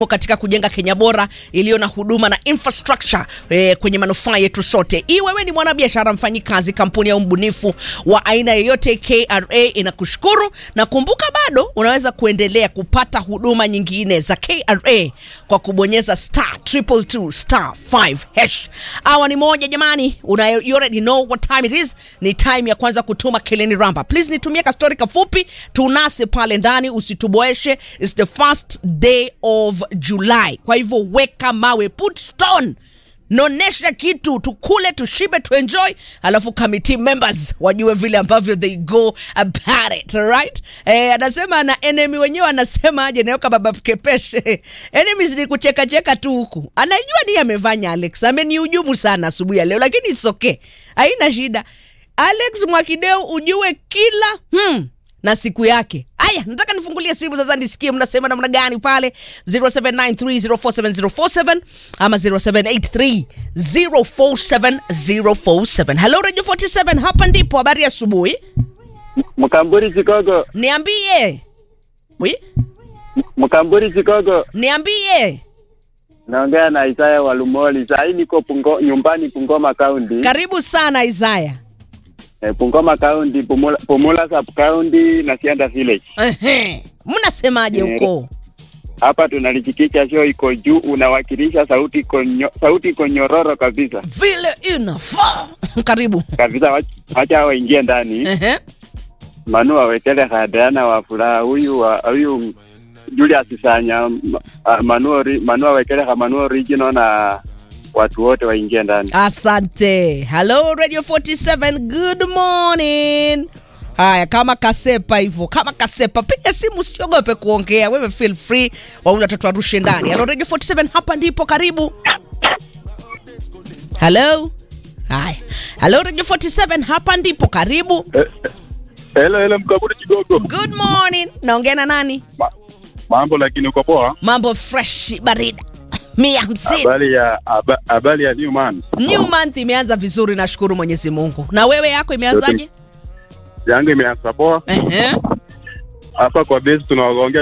katika kujenga Kenya bora iliyo na huduma na infrastructure eh, kwenye manufaa yetu sote. Hii wewe ni mwanabiashara, mfanyikazi, kampuni au mbunifu wa aina yoyote, KRA inakushukuru na kumbuka, bado unaweza kuendelea kupata huduma nyingine za KRA kwa kubonyeza star triple two star 5 hash. Awa ni moja jamani, una you already know what time it is. Ni time ya kwanza kutuma Keleni Ramba. Please nitumie ka story kafupi tunase pale ndani, usituboeshe. It's the first day of July, kwa hivyo weka mawe, put stone nonesha kitu tukule tushibe tuenjoy alafu committee members wajue vile ambavyo they go about it right eh, anasema na enemy wenyewe anasema aje nayoka baba kepeshe enemies ni kucheka cheka tu huku anajua ni amefanya alex amenihujumu sana asubuhi ya leo lakini it's okay haina shida alex mwakideu ujue kila hmm, na siku yake haya nataka nifungulie simu sasa nisikie mnasema namna gani pale 0793047047 ama 0783047047 hello radio 47 hapa ndipo habari ya asubuhi Mkamburi Chicago, niambie Wi? Mkamburi Chicago, niambie naongea na Isaya Walumoli. Saa hii niko pungo, nyumbani Pungoma County. karibu sana isaya Eh, Pungoma County, Pumula, Pumula Sub County na Sianda Village. Ehe. mnasemaje Eh. huko Hapa tunalichikicha show iko juu, unawakilisha sauti iko nyo, sauti iko nyororo kabisa vile inafaa karibu kabisa. Wach- Wacha waingie ndani. Ehe. Manu wawekele Hadeana wa furaha huyu wa huyu Julius Sanya ma- ah, Manu ori- Manu awekele ha Manu original na watu wote waingie ndani. Asante. Hello Radio 47. Good morning. Haya, kama kasepa hivyo, kama kasepa, piga simu, usiogope kuongea. Wewe feel free, wawili watatu warushe ndani. Hello Radio 47, hapa ndipo, karibu. Hello. Haya. Hello Radio 47, hapa ndipo, karibu. Hello, hello Mkaburi Kigogo. Good morning. Naongea na nani? Ma, mambo lakini uko poa? Mambo fresh barida. Mia hamsini. Habari ya haba- habari ya Newman. New month imeanza vizuri, nashukuru Mwenyezi Mungu. Na wewe yako imeanzaje? Yangu imeanza poa. Ehe. Hapa kwa base tunaongea